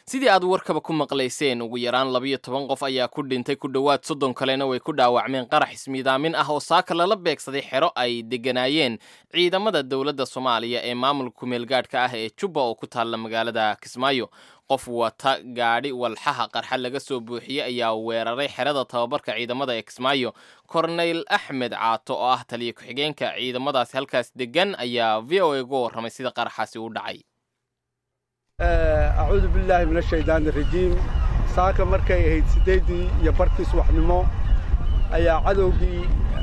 sidii aad warkaba ku maqlayseen ugu yaraan labiyo toban qof ayaa ku dhintay ku dhowaad soddon kalena way ku dhaawacmeen qarax ismiidaamin ah oo saaka lala beegsaday xero ay degganaayeen ciidamada dowladda soomaaliya ee maamulka kumeelgaadhka ah ee jubba oo ku taalla magaalada kismaayo qof wata gaadhi walxaha qarxa laga soo buuxiyey ayaa weeraray xerada tababarka ciidamada ee kismaayo korneyl axmed caato oo ah taliya ku-xigeenka ciidamadaasi halkaas deggan ayaa v o a uga warramay sida qaraxaasi u dhacay acuudu billaahi min ashaydaani irajiim saaka markay ahayd siddeeddii iyo barkii subaxnimo ayaa cadowgii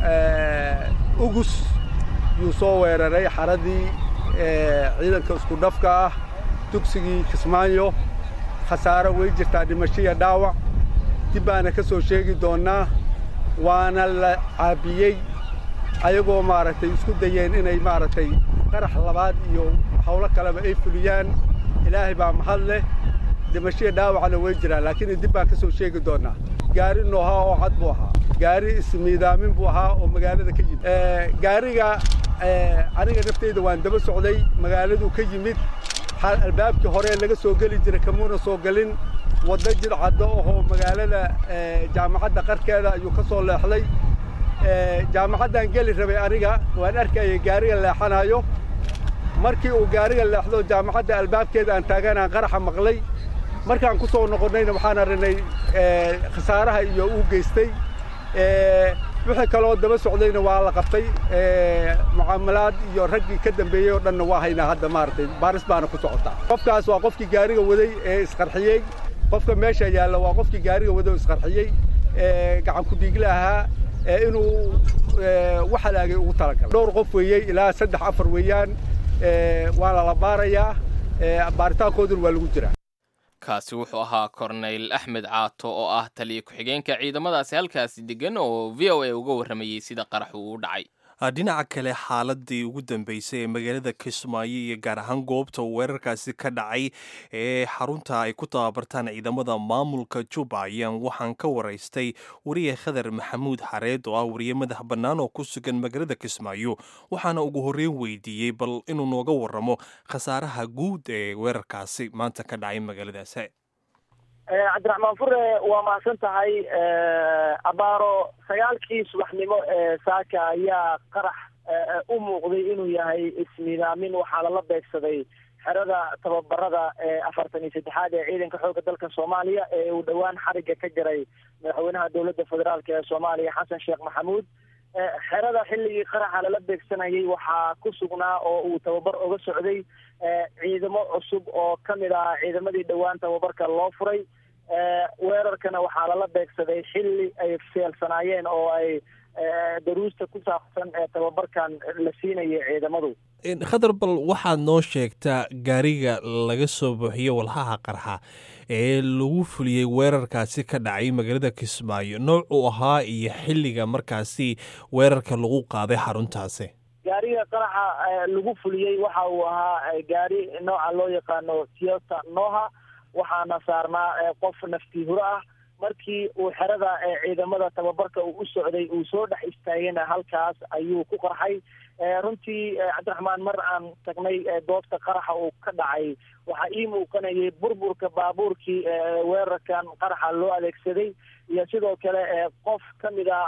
ugus yuu soo weeraray xaradii ciidanka isku dhafka ah dugsigii kismaayo khasaaro way jirtaa dhimashiya dhaawac dib baana ka soo sheegi doonnaa waana la caabiyey ayagoo maaragtay isku dayeen inay maaragtay qarax labaad iyo hawlo kaleba ay fuliyaan ilaahay baa mahad leh dhimashiya dhaawacna way jiraan laakiin dib baan ka soo sheegi doonnaa gaari noohaa oo cad buu ahaa gaari ismiidaamin buu ahaa oo magaalada ka yimid gaariga aniga nafteyda waan daba socday magaaladuu ka yimid albaabkii hore laga soo geli jiray kamuuna soo gelin waddo jidcaddo ahoo magaalada jaamacadda qarkeeda ayuu ka soo leexday jaamacaddaan geli rabay aniga waan arkayay gaariga leexanayo markii uu gaariga leexdo jaamacadda albaabkeeda aan taaganaan qaraxa maqlay markaan ku soo noqonnayna waxaan arrinay khasaaraha iyo uu geystay wixii kaloo daba socdayna waa la qabtay mucaamalaad iyo raggii ka dambeeyey oo dhanna waa haynaa hadda maaragtay baaris baana ku socotaa qofkaas waa qofkii gaariga waday ee isqarxiyey qofka meesha yaalla waa qofkii gaariga waday oo isqarxiyey gacan ku-dhiigle ahaa inuu wax halaagay ugu talagalay dhowr qof weeyey ilaa saddex afar weeyaan waana la baarayaa baaritaankooduna waa lagu jiraa kaasi wuxuu ahaa korneyl axmed caato oo ah taliya ku-xigeenka ciidamadaasi halkaasi degan oo v o a uga warramayey sida qaraxu uu dhacay dhinaca kale xaaladii ugu dambeysay ee magaalada kismaayo iyo gaar ahaan goobta weerarkaasi ka dhacay ee xarunta ay ku tababartaan ciidamada maamulka juba ayaan waxaan ka waraystay wariye khadar maxamuud xareed oo ah wariye madax bannaan oo ku sugan magaalada kismaayo waxaana ugu horreyn weydiiyey bal inuu nooga warramo khasaaraha guud ee weerarkaasi maanta ka dhacay magaaladaasi cabdiraxmaan fure waa mahadsan tahay abaaro sagaalkii subaxnimo ee saaka ayaa qarax u muuqday inuu yahay ismiidaamin waxaa lala beegsaday xerada tababarada ee afartan iyo saddexaad ee ciidanka xoogga dalka soomaaliya ee uu dhowaan xariga ka jiray madaxweynaha dowladda federaalk ee soomaaliya xasan sheekh maxamuud xerada xilligii qaraxa lala beegsanayay waxaa ku sugnaa oo uu tababar oga socday ciidamo cusub oo kamid ah ciidamadii dhowaan tababarka loo furay weerarkana waxaa lala beegsaday xilli ay feelsanaayeen oo ay daruusta ku saabsan ee tababarkan la siinayay ciidamadu khadar bal waxaad noo sheegtaa gaariga laga soo buuxiyo walhaha qarxa ee lagu fuliyey weerarkaasi ka dhacay magaalada kismaayo nooc uu ahaa iyo xilliga markaasi weerarka lagu qaaday xaruntaasi gaariga qaraxa lagu fuliyey waxa uu ahaa gaari nooca loo yaqaano toyota noha waxaana saarnaa qof naftii huro ah markii uu xerada ciidamada tababarka uu u socday uu soo dhex istaagayna halkaas ayuu ku qarxay runtii cabdiraxmaan mar aan tagnay goobta qaraxa uu ka dhacay waxaa ii muuqanayay burburka baabuurkii weerarkan qaraxa loo adeegsaday iyo sidoo kale qof kamid a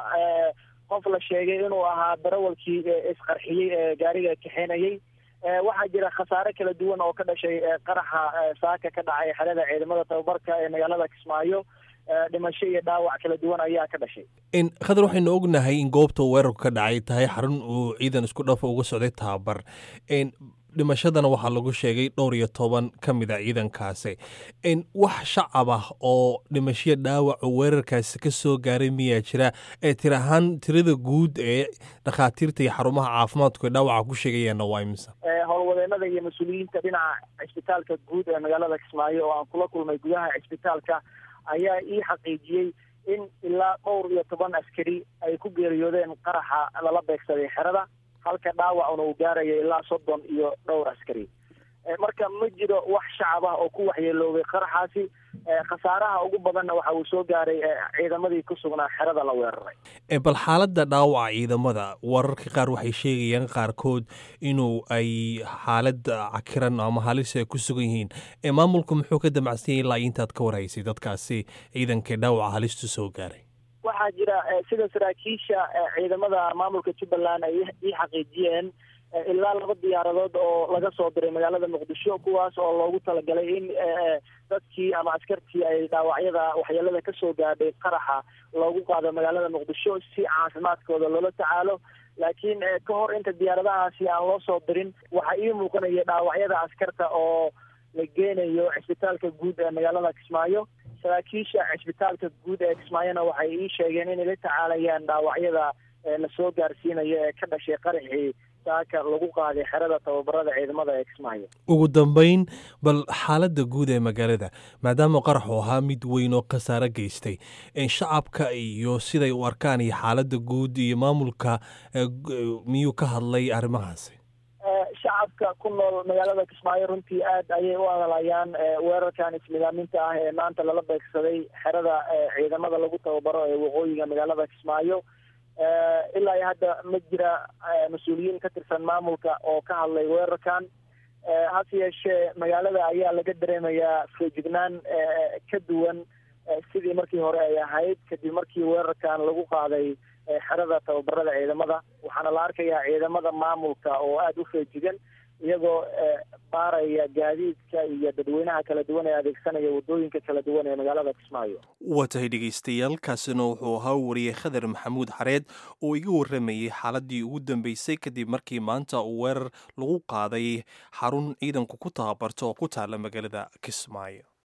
qof la sheegay inuu ahaa darawalkii isqarxiyey ee gaariga kaxeenayay waxaa jira khasaare kala duwan oo ka dhashay qaraxa saaka ka dhacay xerada ciidamada tababarka ee magaalada kismaayo dhimasho iyo dhaawac kala duwan ayaa ka dhashay khadar waxaynu ognahay in goobta weerarku ka dhacay tahay xarun uu ciidan isku dhafa uga socday tababar dhimashadana waxaa lagu sheegay dhowr iyo toban ka mid a ciidankaasi wax shacab ah oo dhimashiya dhaawaca weerarkaasi ka soo gaaray miyaa jira ee tir ahaan tirada guud ee dhakhaatiirta iyo xarumaha caafimaadku ee dhaawaca ku sheegayaanna waa imisa howlwadeenada iyo mas-uuliyiinta dhinaca cisbitaalka guud ee magaalada kismaayo oo aan kula kulmay gudaha cisbitaalka ayaa ii xaqiijiyey in ilaa dhowr iyo toban askari ay ku geeriyoodeen qaraxa lala beegsaday xerada halka dhaawacuna uu gaarayo ilaa soddon iyo dhowr askari marka ma jiro wax shacab ah oo ku waxyeeloobay qaraxaasi khasaaraha ugu badanna waxa uu soo gaaray ciidamadii ku sugnaa xerada la weeraray bal xaaladda dhaawaca ciidamada wararka qaar waxay sheegayaan qaarkood inuu ay xaalad cakiran ama halis ay ku sugan yihiin maamulku muxuu ka damacsanyay ilaa intaad ka warhaysay dadkaasi ciidanka dhaawaca halistu soo gaaray waxaa jira sida saraakiisha ciidamada maamulka jubbaland ay ii xaqiijiyeen ilaa laba diyaaradood oo laga soo diray magaalada muqdisho kuwaas oo loogu talagalay in dadkii ama askartii ay dhaawacyada waxyeelada kasoo gaadhay qaraxa loogu qaado magaalada muqdisho si caafimaadkooda loola tacaalo laakiin ka hor inta diyaaradahaasi aan loo soo dirin waxaa ii muuqanaya dhaawacyada askarta oo la geenayo cisbitaalka guud ee magaalada kismaayo saraakiisha cisbitaalka guud ee kismaayona waxay ii sheegeen inay la tacaalayaan dhaawacyada lasoo gaarsiinayo ee ka dhashay qaraxii saaka lagu qaaday xerada tababarada ciidamada ee kismaayo ugu dambeyn bal xaaladda guud ee magaalada maadaama qaraxu ahaa mid weyn oo khasaare geystay shacabka iyo siday u arkaan iyo xaaladda guud iyo maamulka miyuu ka hadlay arrimahaasi shacabka ku nool magaalada kismaayo runtii aad ayay u adalayaan weerarkan ismidaaminta ah ee maanta lala beegsaday xerada ciidamada lagu tababaro ee waqooyiga magaalada kismaayo ilaa iyo hadda ma jira mas-uuliyiin ka tirsan maamulka oo ka hadlay weerarkan hase yeeshee magaalada ayaa laga dareemayaa feejignaan ka duwan sidii markii hore ay ahayd kadib markii weerarkan lagu qaaday xerada tababarada ciidamada waxaana la arkayaa ciidamada maamulka oo aada u feejigan iyagoo baaraya gaadiidka iyo dadweynaha kala duwan ee adeegsanaya waddooyinka kala duwan ee magaalada kismaayo waa tahay dhegaystayaal kaasina wuxuu ahaa wariyey khadar maxamuud xareed oo iga warramayey xaaladii ugu dambeysay kadib markii maanta uu weerar lagu qaaday xarun ciidanku ku tababarto oo ku taala magaalada kismaayo